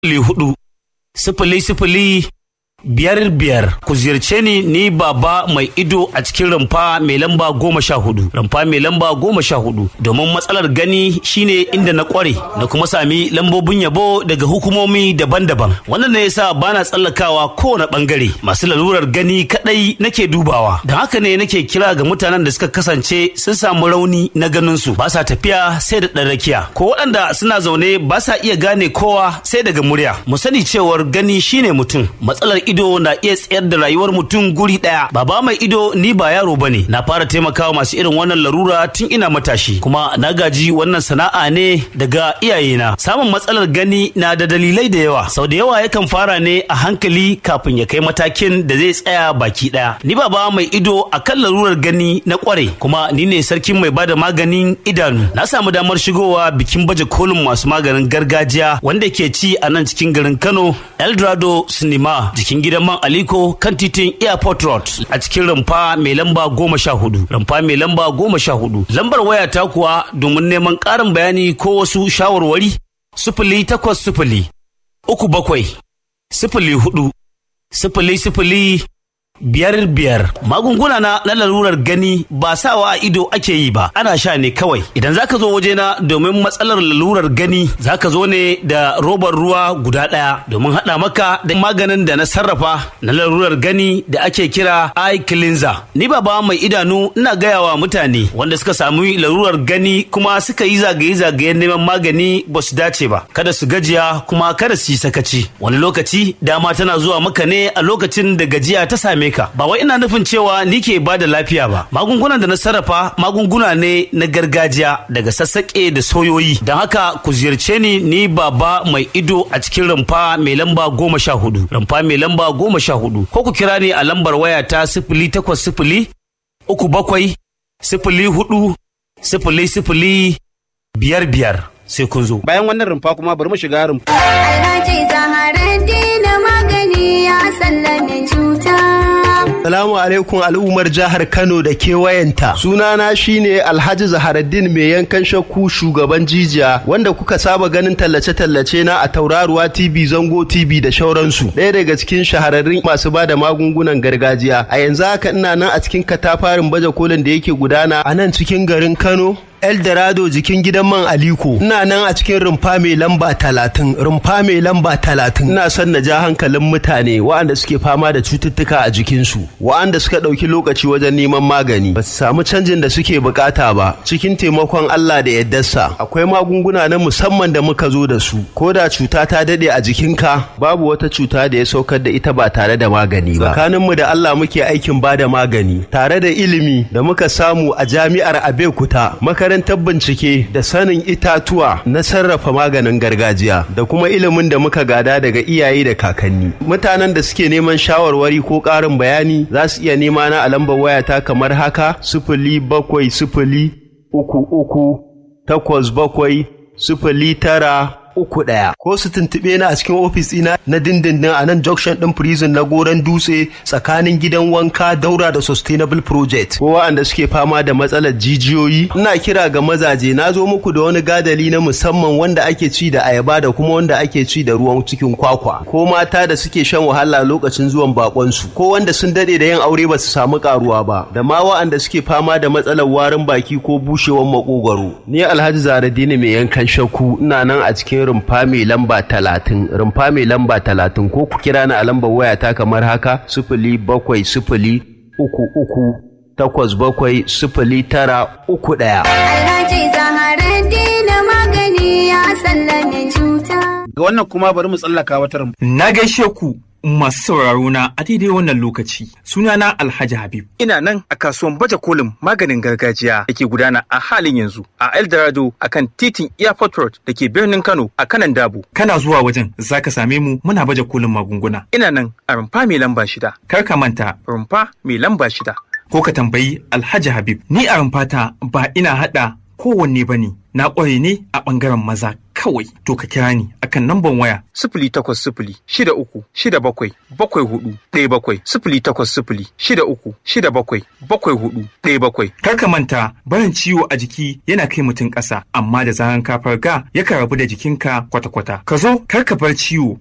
sifili hudu sifili sifili biyar biyar ku ziyarce ni ni baba mai ido a cikin rumfa mai lamba goma sha hudu rumfa mai lamba goma sha hudu domin matsalar gani shine inda na kware na kuma sami lambobin yabo daga hukumomi daban-daban wannan ne yasa bana tsallakawa kowane bangare masu lalurar gani kadai nake dubawa don haka ne nake kira ga mutanen da suka kasance sun samu rauni na ganin su ba sa tafiya sai da ɗan rakiya ko waɗanda suna zaune ba sa iya gane kowa sai daga murya mu sani cewar gani shine mutum matsalar ido na iya tsayar da rayuwar mutum guri daya baba mai ido ni ba yaro bane na fara taimakawa masu irin wannan larura tun ina matashi kuma na gaji wannan sana'a ne daga iyayena samun matsalar gani na da dalilai da yawa sau da yawa yakan fara ne a hankali kafin ya kai matakin da zai tsaya baki daya ni baba mai ido akan larurar gani na kware kuma ni ne sarkin mai bada maganin idanu na samu damar shigowa bikin baje kolin masu maganin gargajiya wanda ke ci a nan cikin garin Kano Eldorado Cinema jikin gidan man Aliko kan titin Airport Road a cikin rumfa mai lamba goma sha hudu. Rumfa mai lamba goma sha hudu. Lambar waya ta kuwa domin neman ƙarin bayani ko wasu shawarwari sifili takwas sifili uku bakwai sifili hudu sifili sifili biyar biyar magunguna na na larurar gani ba sawa a ido ake yi ba ana sha ne kawai idan zaka zo wajena domin matsalar lalurar gani zaka zo ne da robar ruwa guda ɗaya domin haɗa maka da maganin da na sarrafa na larurar gani da ake kira eye cleanser ni baba mai idanu ina gaya wa mutane wanda suka sami larurar gani kuma suka yi zagaye-zagayen neman magani ba su dace ba kada su gajiya kuma kada su yi sakaci wani lokaci dama tana zuwa maka ne a lokacin da gajiya ta same ka ba wai ina nufin cewa ni ke ba da lafiya ba magungunan da na sarrafa magunguna ne na gargajiya daga sassaƙe da soyoyi don haka ku ziyarce ni ni baba mai ido a cikin rumfa mai lamba goma sha hudu rumfa mai lamba goma sha hudu ko ku kira ni a lambar waya ta sifili takwas sifili uku bakwai sifili hudu sifili sifili biyar biyar sai kun zo bayan wannan rumfa kuma bari mu shiga rumfa Alhaji Zaharaddin magani ya sallame cuta. Salamu alaikum al'ummar jihar Kano da kewayenta. Sunana shine Alhaji Zaharaddin mai yankan shakku shugaban jijiya wanda kuka saba ganin tallace-tallace na a Tauraruwa TV, Zango TV da shauransu. Ɗaya daga cikin shahararrun masu ba da magungunan gargajiya. A yanzu haka ina nan a cikin katafarin baje kolin da yake gudana a nan cikin garin Kano. Eldorado jikin gidan man Aliko. Ina nan a cikin rumfa mai lamba talatin, rumfa mai lamba talatin. Ina son na ja hankalin mutane waɗanda suke fama da cututtuka a jikinsu, waɗanda suka ɗauki lokaci wajen neman magani, ba su samu canjin da suke bukata ba. Cikin taimakon Allah da yaddarsa, akwai magunguna na musamman da muka zo da su. Ko da cuta ta daɗe a jikinka, babu wata cuta da ya saukar da ita ba tare da magani ba. Tsakaninmu da Allah muke aikin ba da magani, tare da ilimi da muka samu a jami'ar Abeokuta, makarantar bincike da sanin itatuwa na sarrafa maganin gargajiya da kuma ilimin da muka gada daga iyaye da kakanni. Mutanen da suke neman shawarwari ko ƙarin bayani za su iya nema na a lambar wayata kamar haka sifili bakwai sifili uku uku takwas bakwai sifili tara uku ɗaya ko su tuntuɓe na a cikin ofis ɗina na dindindin a nan junction ɗin prison na goron dutse tsakanin gidan wanka daura da sustainable project ko waɗanda suke fama da matsalar jijiyoyi ina kira ga mazaje na zo muku da wani gadali na musamman wanda ake ci da ayaba da kuma wanda ake ci da ruwan cikin kwakwa ko mata da suke shan wahala lokacin zuwan bakonsu ko wanda sun dade da yin aure ba su samu karuwa ba da ma waɗanda suke fama da matsalar warin baki ko bushewar makogwaro ni alhaji zaradini mai yankan shakku ina nan a cikin rumfa mai lamba talatin rumfa mai lamba talatin ko ku kira ni a lambar wayata kamar haka sifili bakwai sifili uku uku takwas bakwai sifili tara uku ɗaya. Alhaji Zaharaddin magani ya sallame cuta. ga wannan kuma bari mu tsallaka wata rumfa Na gaishe ku masu sauraro na a daidai wannan lokaci. Sunana Alhaji Habib. Ina nan a kasuwan baje kolin maganin gargajiya da ke gudana a halin yanzu a Eldorado a kan titin Airport Road da ke birnin Kano a kanan Dabo. Kana zuwa wajen zaka same mu muna baje kolin magunguna. Ina nan a rumfa mai lamba shida. Kar ka manta Rumfa mai lamba shida. ko ka tambayi Alhaji Habib. Ni a rumfata ba ina haɗa kowanne bane. Na ƙware ne a ɓangaren maza kawai to ka kira ni akan namban waya sifili takwas sifili shida uku shida bakwai bakwai hudu ɗaya bakwai sifili takwas sifili shida uku shida bakwai bakwai hudu ɗaya bakwai. Kar ka manta barin ciwo a jiki yana kai mutum ƙasa amma da zaran ka farga yakan rabu da jikinka kwata-kwata. Ka zo kar ka bar ciwo